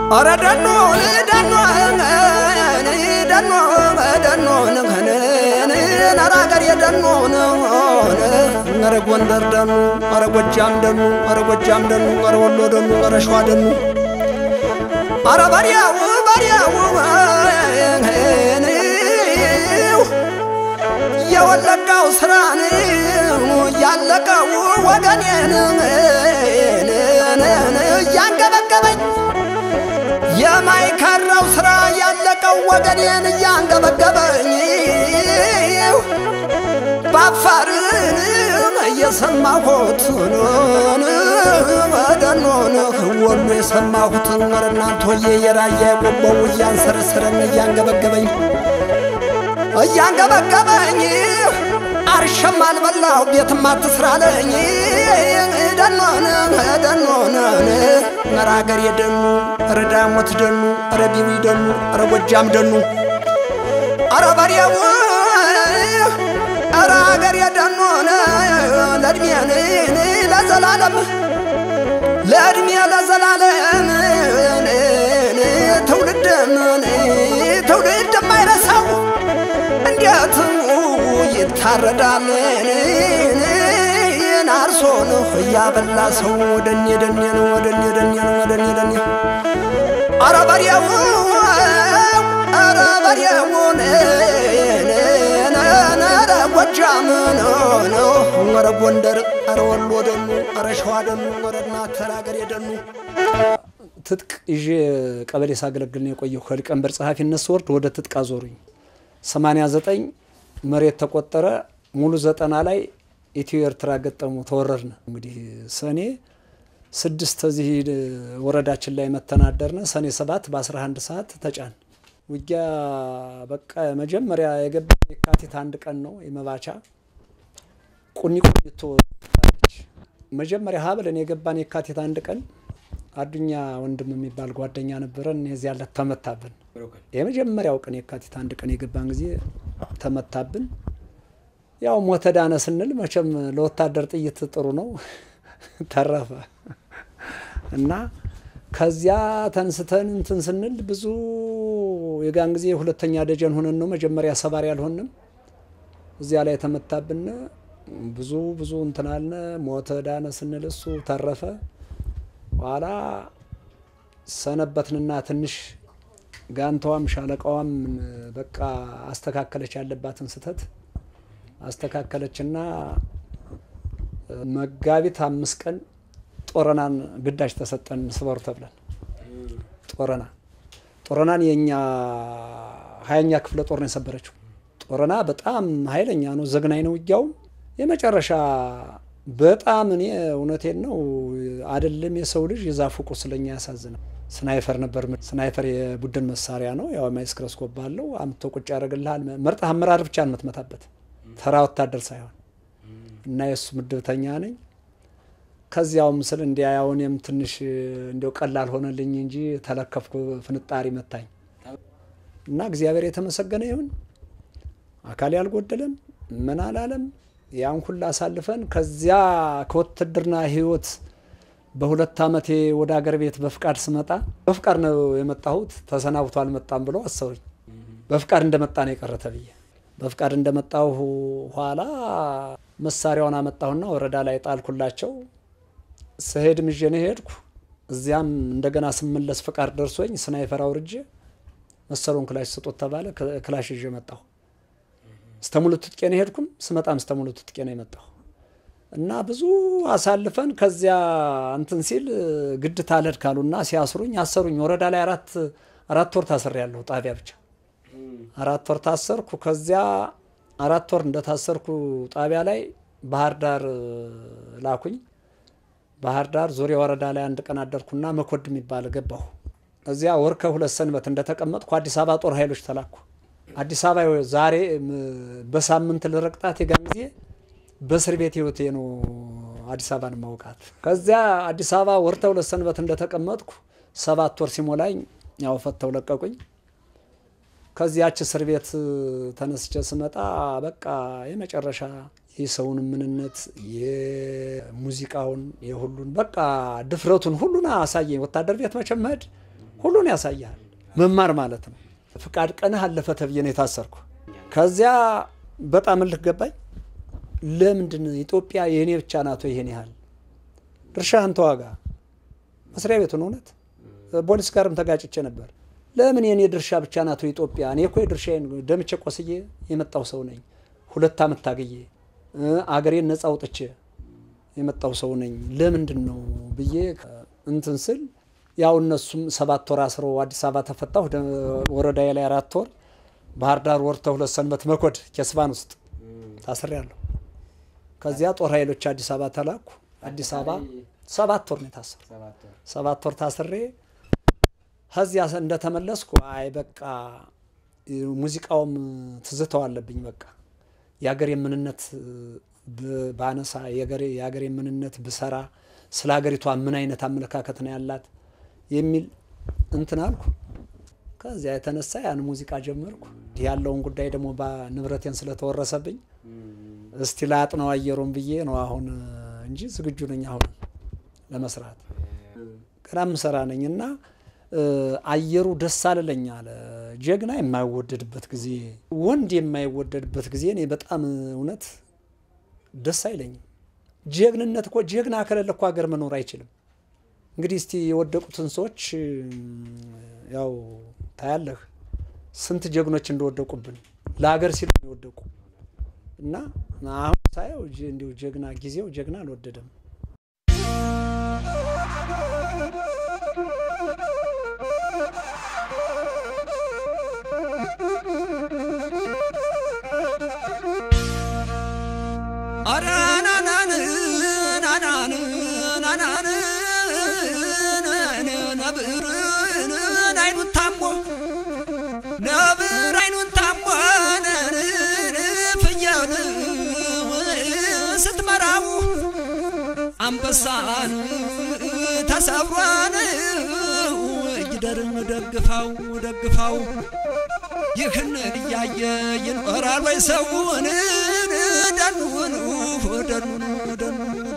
ኧረ ደኖ ደኖ ደኖ ደኖ ኧረ አገሬ ደኖ ኧረ ጎንደር ደኑ ኧረ ጎጃም ደኑ ኧረ ጎጃም ደኑ ኧረ ወሎ ደኑ ኧረ ሸዋ ደኑ ኧረ በሪያው በሪያው የወለጋው ስራን ያለቀው ወገኔን እያንገበገበኝ የማይከራው ስራ ያለቀው ወገኔን እያንገበገበኝ በአፋርን እየሰማሁት ደኖን ወሎ የሰማሁትን ወረ እናንቶዬ የራያ የቆቦው እያንሰረሰረን እያንገበገበኝ እያንገበገበኝ አርሸም አልበላሁ ቤትም አትስራለኝ ደኖን ደኖን ኧረ አገሬ ደኑ ኧረ ዳሞት ደኑ ኧረ ቢዊ ደኑ ኧረ ጎጃም ደኑ ኧረ በሬው ኧረ አገሬ ደኖን ለእድሜን ለዘላለም ለእድሜ ለዘላለም ትውልድም ትውልድ የማይረሳው እንዴት ይታረዳል አርሶ ነው እያበላ ሰው ወደኔ ደኔ ነው ወደኔ ደኔ ነው ወደኔ ደኔ ኧረ በሬው ኧረ በሬው ኧረ ጎጃም ነው ኧረ ጎንደር ኧረ ወሎ ደኑ ኧረ ሸዋ ደኑ ኧረ እናት ሀገሬ ደኑ ትጥቅ ይዤ ቀበሌ ሳገለግል ነው የቆየሁ። ከሊቀመንበር ጸሐፊነት ስወርድ ወደ ትጥቅ አዞሩኝ። 89 መሬት ተቆጠረ። ሙሉ ዘጠና ላይ ኢትዮ ኤርትራ ገጠሙ፣ ተወረርነ። እንግዲህ ሰኔ ስድስት እዚህ ወረዳችን ላይ መተናደርነ። ሰኔ ሰባት በ11 ሰዓት ተጫን። ውጊያ በቃ መጀመሪያ የገባ የካቲት አንድ ቀን ነው የመባቻ ቁኒ ቁኝቶ መጀመሪያ ሀብለን የገባን የካቲት አንድ ቀን አዱኛ ወንድም የሚባል ጓደኛ ነበረን። የዚያ ዕለት ተመታብን። የመጀመሪያው ቀን የካቲት አንድ ቀን የገባን ጊዜ ተመታብን። ያው ሞተ ዳነ ስንል መቼም ለወታደር ጥይት ጥሩ ነው፣ ተረፈ እና ከዚያ ተንስተን እንትን ስንል ብዙ የጋን ጊዜ ሁለተኛ ደጀን ሆነን ነው መጀመሪያ ሰባሪ አልሆንም። እዚያ ላይ ተመታብን። ብዙ ብዙ እንትን አልነ። ሞተ ዳነ ስንል እሱ ተረፈ። ኋላ ሰነበትንና ትንሽ ጋንታዋም ሻለቃዋም በቃ አስተካከለች፣ ያለባትን ስህተት አስተካከለችና መጋቢት አምስት ቀን ጦረናን ግዳጅ ተሰጠን ስበሩ ተብለን ጦረና ጦረናን የእኛ ሀያኛ ክፍለ ጦር ነው የሰበረችው። ጦረና በጣም ኃይለኛ ነው፣ ዘግናኝ ነው ውጊያውም የመጨረሻ በጣም እኔ እውነቴን ነው አይደለም የሰው ልጅ የዛፉ ቁስለኛ ያሳዝናል። ስናይፈር ነበር። ስናይፈር የቡድን መሳሪያ ነው። ያው ማይስክሮስኮፕ ባለው አምጥቶ ቁጭ ያደርግልሃል። መርጠህ አመራር ብቻ ነው የምትመታበት፣ ተራ ወታደር ሳይሆን እና የእሱ ምድብተኛ ነኝ። ከዚያውም ስል እንዲያ ያው እኔም ትንሽ እንዲያው ቀላል ሆነልኝ እንጂ ተለከፍኩ። ፍንጣሪ መታኝ እና እግዚአብሔር የተመሰገነ ይሁን። አካል ያልጎደለም ምን አላለም። ያን ሁላ አሳልፈን ከዚያ ከውትድርና ህይወት በሁለት ዓመቴ ወደ አገር ቤት በፍቃድ ስመጣ በፍቃድ ነው የመጣሁት። ተሰናብቶ አልመጣም ብሎ አሰሩኝ። በፍቃድ እንደመጣ ነው የቀረ ተብዬ በፍቃድ እንደመጣሁ ኋላ መሳሪያውን አመጣሁና ወረዳ ላይ ጣልኩላቸው። ስሄድ ምዤ ነው ሄድኩ። እዚያም እንደገና ስመለስ ፍቃድ ደርሶኝ ስናይፈር አውርጄ መሰሉን ክላሽ ስጦት ተባለ። ክላሽ ይዤ መጣሁ። ስተሙሉ ትጥቄ ነው ሄድኩም። ስመጣም ስተሙሉ ትጥቄ ነው የመጣሁ እና ብዙ አሳልፈን ከዚያ እንትን ሲል ግድ ታለድ ካሉና ሲያስሩኝ አሰሩኝ። ወረዳ ላይ አራት አራት ወር ታስሬያለሁ። ጣቢያ ብቻ አራት ወር ታሰርኩ። ከዚያ አራት ወር እንደታሰርኩ ጣቢያ ላይ ባህር ዳር ላኩኝ። ባህር ዳር ዙሪያ ወረዳ ላይ አንድ ቀን አደርኩና መኮድ የሚባል ገባሁ። እዚያ ወር ከሁለት ሰንበት እንደተቀመጥኩ አዲስ አበባ ጦር ኃይሎች ተላኩ። አዲስ አበባ ዛሬ በሳምንት ልረቅጣት የጋን ጊዜ በእስር ቤት ህይወቴ ነው አዲስ አበባን ማውቃት። ከዚያ አዲስ አበባ ወር ከሁለት ሰንበት እንደተቀመጥኩ ሰባት ወር ሲሞላኝ ያው ፈተው ለቀቁኝ። ከዚያች እስር ቤት ተነስቼ ስመጣ በቃ የመጨረሻ የሰውን ምንነት የሙዚቃውን የሁሉን በቃ ድፍረቱን ሁሉን አሳየኝ። ወታደር ቤት መቼም መሄድ ሁሉን ያሳያል። መማር ማለት ነው። ፍቃድ ቀንህ አለፈ ተብዬ ነው የታሰርኩ። ከዚያ በጣም እልህ ገባኝ። ለምንድን ኢትዮጵያ የእኔ ብቻ ናቶ ይሄን ያህል ድርሻህን ተዋጋ። መስሪያ ቤቱን እውነት ፖሊስ ጋርም ተጋጭቼ ነበር። ለምን የእኔ ድርሻ ብቻ ናቶ ኢትዮጵያ? እኔ እኮ የድርሻዬን ደምቼ ቆስዬ የመጣው ሰው ነኝ። ሁለት ዓመት ታግዬ አገሬን ነጻ አውጥቼ የመጣው ሰው ነኝ። ለምንድን ነው ብዬ እንትን ስል ያው እነሱም ሰባት ወር አስረው አዲስ አበባ ተፈታሁ። ወረዳዬ ላይ አራት ወር፣ ባህር ዳር ወር ተሁለት ሰንበት መኮድ ኬስባን ውስጥ ታስሬያለሁ። ከዚያ ጦር ኃይሎች አዲስ አበባ ተላኩ። አዲስ አበባ ሰባት ወር ነው የታሰሩ። ሰባት ወር ታስሬ ከዚያ እንደተመለስኩ አይ በቃ ሙዚቃውም ትዝተው አለብኝ። በቃ የሀገር የምንነት ባነሳ የሀገር የምንነት ብሰራ ስለ ሀገሪቷ ምን አይነት አመለካከት ነው ያላት የሚል እንትን አልኩ። ከዚያ የተነሳ ያን ሙዚቃ ጀመርኩ። ያለውን ጉዳይ ደግሞ ንብረቴን ስለተወረሰብኝ እስቲ ላጥነው አየሩን ብዬ ነው አሁን እንጂ ዝግጁ ነኝ አሁን ለመስራት ገና ምሰራ ነኝ እና አየሩ ደስ አልለኝ አለ። ጀግና የማይወደድበት ጊዜ፣ ወንድ የማይወደድበት ጊዜ እኔ በጣም እውነት ደስ አይለኝም። ጀግንነት እኮ ጀግና ከሌለ እኮ ሀገር መኖር አይችልም። እንግዲህ እስቲ የወደቁትን ሰዎች ያው ታያለህ፣ ስንት ጀግኖች እንደወደቁብን ለሀገር ሲሉ የወደቁ እና አሁን ሳየው እንዲሁ ጀግና ጊዜው ጀግና አልወደደም። ነብርን አይኑን ታሞ ነብር አይኑን ታሞ ፍየል ስትመራው አንበሳን ተሰብሯን ይደርን ደግፋው ደግፋው ይህን እያየ ይኖራል ወይ ሰውን ደኑን ደኑን ደኑ